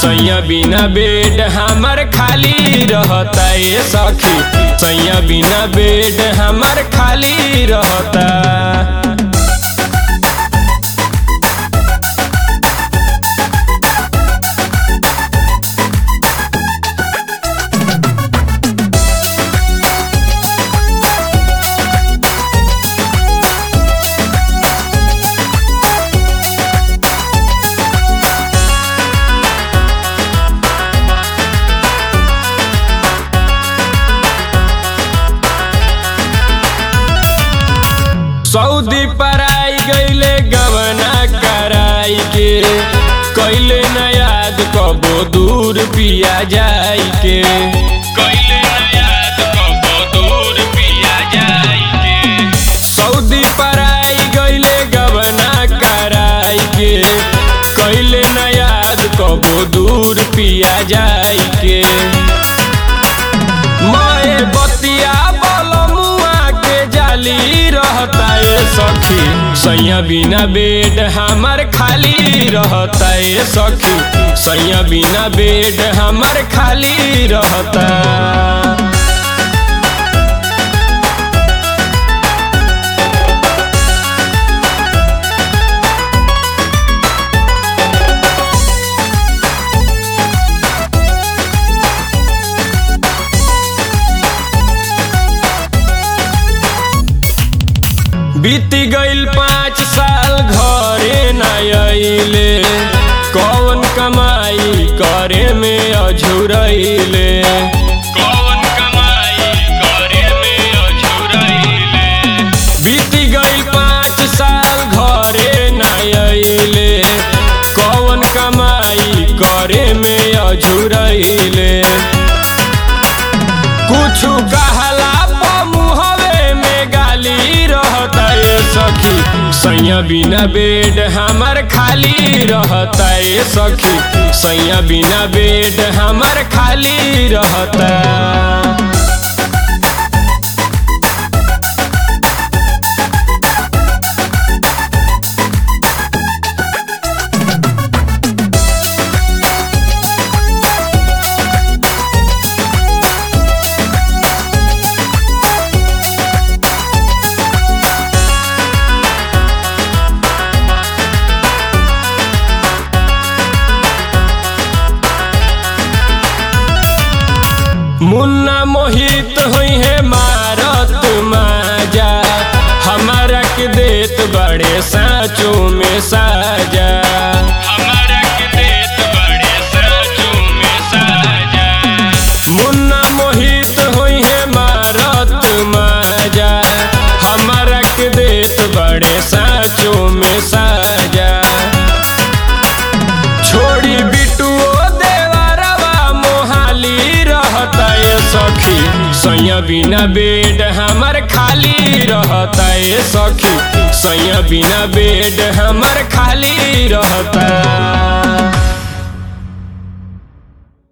सैया बिना बेड हमर खाली रहता ए सखी सैया बिना बेड हमर खाली रहता सऊदी पराई गईले गवना कराई के कैले न याद कबो दूर पिया जाई के कैले न याद कबो दूर पिया जाई के सऊदी पराई गईले गवना कराई के कैले न याद कबो दूर पिया जाई के माए बतिया बलमुआ के जाली रहता ए सखी सैया बिना बेड हमर खाली रहता ए सखी सैया बिना बेड हमर खाली रहता बीती गईल पाँच साल घरे न अइले कौन कमाई करे में अझुरैले कौन कमाई करे में अझुरैले बीती गईल पाँच साल घरे न अइले कौन कमाई करे में अझुरैले कुछ कहला मुहवे में गाली रहता ए सखी सैया बिना बेड हमर खाली रहता ए सखी सैया बिना बेड हमर खाली रहता मुन्ना मोहित हुई है मारत माजा हमारा के देत बड़े साँचों में साजा हमारा के देत बड़े साँचों में साजा मुन्ना मोहित हुई है मारत माजा हमारा के देत बड़े साँचों में साजा छोड़ी बिटुओ देवरवा मोहाली रहता ए सखी सैया बिना बेड हमर खाली रहता ए सखी सैया बिना बेड हमर खाली रहता